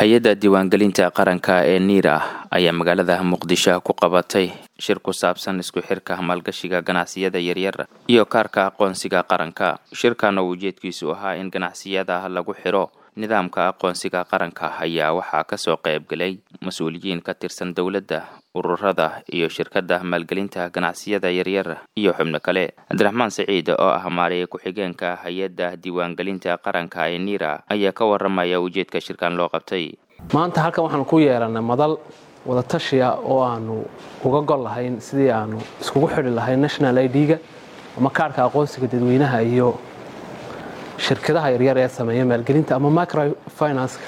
hay-adda diiwaangelinta qaranka ee niira ayaa magaalada muqdisho ku qabatay shir ku saabsan isku xirka maalgashiga ganacsiyada yaryar iyo kaarka aqoonsiga qaranka shirkan oo ujeedkiisu ahaa in ganacsiyada lagu xiro nidaamka aqoonsiga qaranka ayaa waxaa kasoo qaybgalay mas-uuliyiin ka tirsan dowladda ururada iyo shirkadda maalgelinta ganacsiyada yaryar iyo xubno kale cabdiraxmaan siciid oo ah maariye ku-xigeenka hay-adda diiwaangelinta qaranka ee niira ayaa ka waramaya ujeedka shirkan loo qabtay maanta halkan waxaanu ku yeelanay madal wadatashiya oo aanu uga gol lahayn sidii aanu iskugu xidhi lahayn national idga ama kaarhka aqoonsiga dadweynaha iyo shirkadaha yaryar ee sameeya maalgelinta ama microfinanska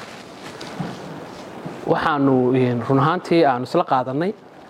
waxaanu run ahaantii aanu isla qaadanay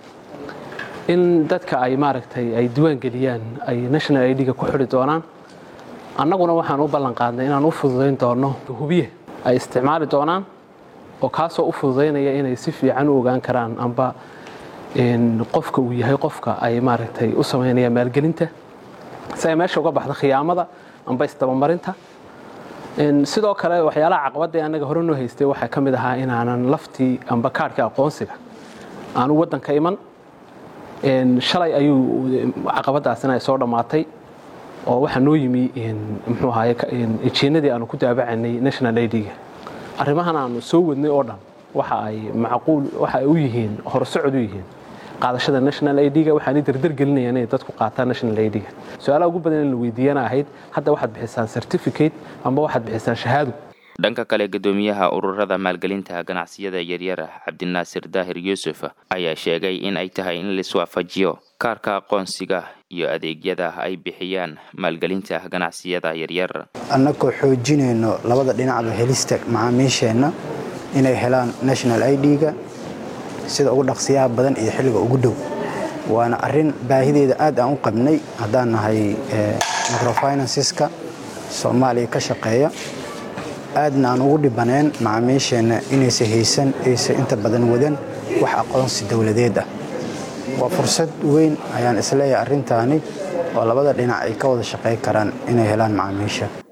in dadka ay maaragtay ay diiwaangeliyaan ay national idga ku xidhi doonaan annaguna waxaan u ballan qaadnay inaan u fududayn doono hubiye ay isticmaali doonaan oo kaasoo u fududaynaya inay si fiican u ogaan karaan amba qofka uu yahay qofka ay maaragtay u samaynayaan maalgelinta si ay meesha uga baxdo khiyaamada amba isdabamarinta sidoo kale waxyaalaha caqabadda annaga hore noo haystay waxaa ka mid ahaa inaanan laftii amba kaarhka aqoonsiga aanu waddanka iman shalay ayuu caqabadaasina ay soo dhammaatay oo waxaa noo yimi muxuu ahaye ejiinadii aanu ku daabacanay national idga arrimahan aanu soo wadnay oo dhan waxa ay macquul waxa ay u yihiin horsocod u yihiin qaadashada national idga waxaanay dardar gelinayaan inay dadku qaataan national idga su-aalaha ugu badan in la weydiiyana ahayd hadda waxaad bixisaan certificate amba waxaad bixisaan shahaado dhanka kale guddoomiyaha ururada maalgelinta ganacsiyada yaryar cabdinaasir daahir yuusuf ayaa sheegay in ay tahay in laiswaafajiyo kaarka aqoonsiga iyo adeegyada ay bixiyaan maalgelinta ganacsiyada yaryar annagoo xoojinayno labada dhinacba helista macaamiisheenna inay helaan national idga sida ugu dhaqsiyaha badan iyo xilliga ugu dhow waana arin baahideeda aad aan u qabnay haddaan nahay microfinanceska soomaaliya ka shaqeeya aadna aan ugu dhibaneen macaamiisheenna inaysa haysan aysa inta badan wadan wax aqoonsi dowladeed ah waa fursad weyn ayaan isleeyahay arrintaani oo labada dhinac ay ka wada shaqey karaan inay helaan macaamiisha